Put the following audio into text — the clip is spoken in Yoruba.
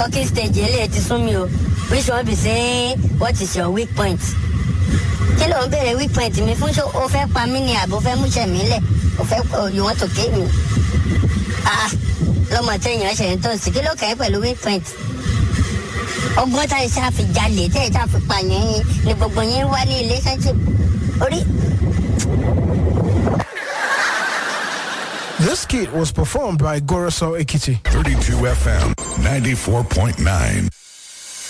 talking stage eléyìí ti sún mi o which one be say what is your weak point kí ló ń béèrè weak point mi fún ṣé o fẹ́ pa mí ni àbò fẹ́ múṣẹ̀ mí lẹ̀ o fẹ́ o you want to kill me ah lọ́mọ téèyàn ṣe ń tó sí kí ló kẹ́ pẹ̀lú weak point ọgbọ́n tá ẹ ṣáà fi jalè tẹ́ ẹ ṣáà fi pààyàn yín ni gbogbo yín wá ní relationship orí. This kit was performed by Goroso Ekiti. 32 FM 94.9.